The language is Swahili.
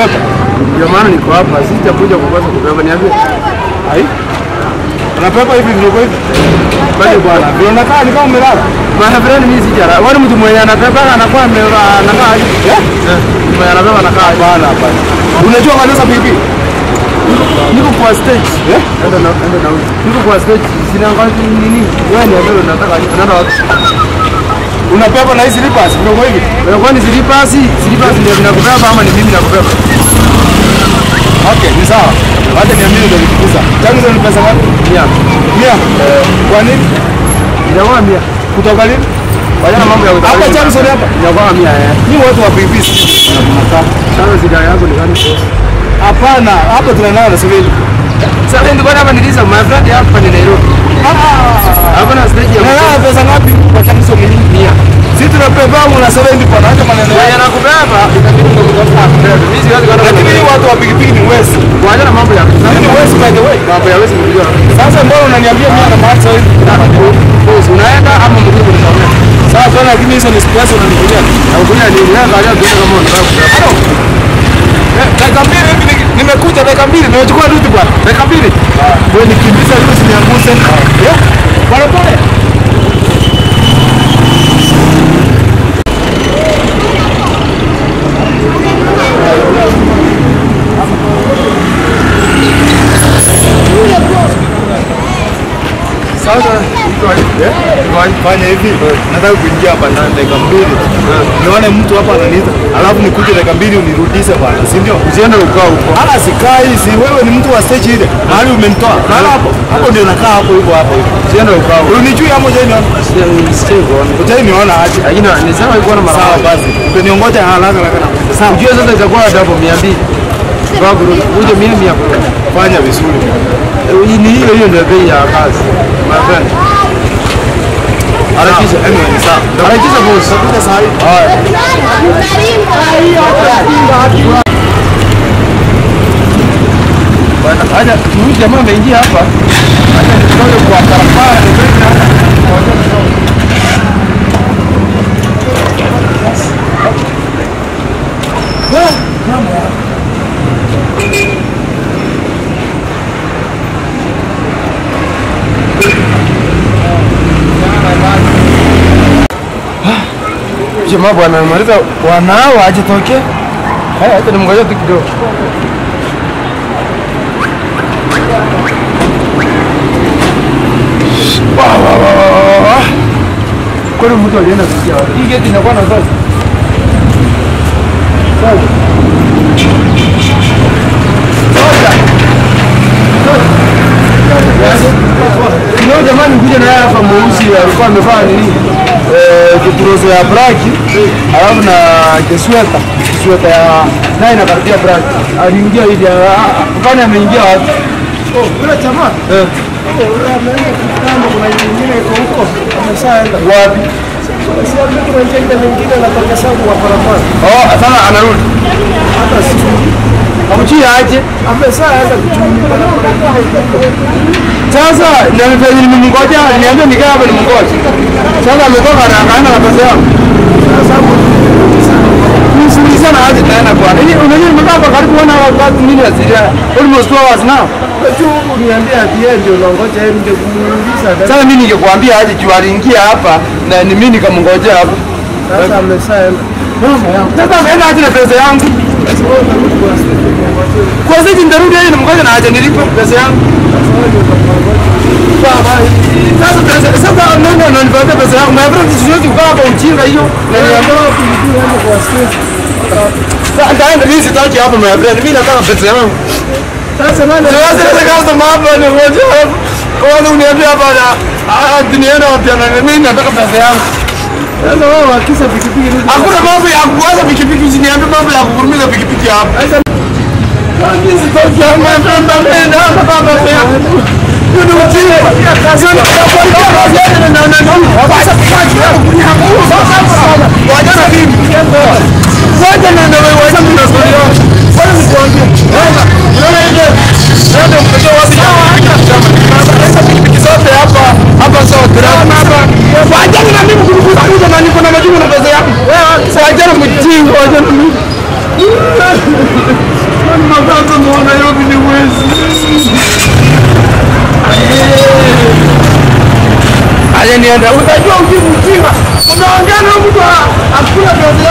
unapepa? Ndio maana niko hapa, sitakuja kukosa kubeba. Niambie. Ai. Unapepa hivi vile hivi. Bali bwana. Vile unakaa ni kama umelala. Bwana fulani mimi sijara. Wani mtu mwenye anabeba anakuwa ame- anakaa aje? Eh? Eh, Mwenye anabeba anakaa aje? Bana hapana. Unajua kanisa pipi? Niko kwa stage. Eh? Enda na enda na huyu. Niko kwa stage. Sina ngazi nini? Wewe niambie unataka aje? Unaenda wapi? Unapepa na hizi slippers vile hivi. Wewe kwani zilipasi? Zilipasi ndio vinakubeba ama ni mimi nakubeba? Okay, ni sawa. Wacha niambie ndio nikikuza. Chanzo ni pesa ngapi? Mia. Mia. Kwa nini? Inakuwa mia. Kutoka lini? Wajana mambo ya Hapa Johnson hapa. Inakuwa mia eh. Ni watu wa pipi. Sasa shida yako ni gani? Hapana, hapa tunanao na sivili. Sasa ndio bwana hapa niliza my friend hapa ni Nairobi. Hapa na stage ya Unalala pesa ngapi kwa chanzo ni mia. Sisi tunapepa na 70 bwana, acha maneno Mwenye yako. anakubeba itabidi ndio kutafuta kubeba. Mimi siwezi kwenda. Lakini hii watu wa pikipiki ni wesi. Wacha na mambo ya Ni wesi by the way. mambo ya wezi kujua. Sasa mbona unaniambia mia na macho hivi? Boss unaenda ama mguu unaona? Sasa bwana, lakini hizo ni stress unanikulia. Na ukunya nini? Wewe angalia tuone kama unataka kubeba. Halo. Eh, Dakika mbili hivi ni- nimekuja dakika mbili nimechukua duty bwana. Dakika mbili. Wewe nikimbiza hiyo usinianguse. Eh? Pole pole. Sasa iko aje? Eh? Fanya hivi. Nataka kuingia hapa ndani dakika mbili. Nione mtu hapa ananiita. Alafu nikuje dakika mbili unirudishe bwana, si ndio? Usiende ukao huko. Hala sikai, si wewe ni mtu wa stage ile. Mahali umenitoa. Lala hapo. Hapo ndio nakaa hapo hivyo hapo hivyo. Usiende ukao. Unijui hapo je niona? Sije kuona. Ujai niona aje. Lakini nisema iko na mara. Sawa basi. Utaniongoja haraka haraka na kuja. Sawa. Ujue sasa itakuwa double 200. Kwa kurudi. Uje mia mia kurudi. Fanya vizuri. Eh, Ni hiyo hiyo ndio bei ya kazi. My friend. Harakisha. Anyway, ni sawa. Harakisha boss. Utakuja saa hii. Bwana, acha huyu jamaa ameingia hapa. Acha nitoke kwa barabara niweke hapa. Jamaa bwana amemaliza wanao ajitoke. Haya, acha nimngoje tu kidogo. Wa, wa, wa, wa, wa, wa. Kwani mtu alienda kusikia wapi? Hii geti inakuwa na sasa. Sasa. Leo jamani kuja na yeye hapa mweusi alikuwa amevaa nini? Eh, kipurozo ya black alafu na kisweta kisweta ya naye inakaribia black. Aliingia hivi kwani ameingia wapi? Oh, yule jamaa. Eh, Yule ameenda kutano kuna nyingine iko huko. Ameshaenda. wapi? Si hapo kuna njia nyingine anatoka sababu wa barabara. Oh, sasa anarudi. Hata sijui. Amchia aje? Ameshaenda kuchumia barabara nyingine. Sasa ndio mpenzi nimemngoja, niambia nikae hapa nimngoje. Sasa ametoka na akaenda na pesa yangu. Sasa Nisuli sana aje tena bwana. Hii unajua nimekaa hapa karibu one hour without minutes. Almost two hours now. tu uniambia ati yeye ndio longoja yeye ndio kumuuliza. Sasa mimi ningekuambia aje juu aliingia hapa na ni mimi nikamngojea hapa. Sasa ameshaenda. Sasa ameenda aje na pesa yangu. Sasa wewe unarudi kwa station ngoja. Kwa sasa nitarudi yeye nimngoje na aje nilipe pesa yangu. Sasa wewe ndio utamngoja. Baba, sasa pesa sasa nani ananipatia pesa yangu? My friend siwezi kukaa hapa ujinga hiyo. Na niambia Ndio pilipili hapo kwa station. sasa nitaenda mimi sitaki hapa my friend. Mimi nataka pesa yangu. Sasa nani? Sasa sasa customer hapa ni ngoja hapa. Kwanza uniambia hapa na ah duniani wapi na mimi nataka pesa yangu. Sasa wewe wakisha pikipiki rudi. Hakuna mambo ya kuanza pikipiki usiniambie mambo ya kuvurumiza pikipiki hapa. Sasa Mimi sitaki hapa my friend mimi nataka pesa yangu. Hiyo ni ujinga. Sio na Wajana mimi. Wacha na ndio wacha mimi na story yangu. Wacha nikuambie. Unaona? Unaona ile? Ndio mkojo wapi? Sasa pikipiki zote hapa hapa sawa drama hapa. Wajana na mimi kuruhusu kuja na niko na majibu na pesa yangu. Wewe wajana mjinga wajana mimi. penye niende. Utajua ujibu ujinga. Unaongea na mtu a- akula viazi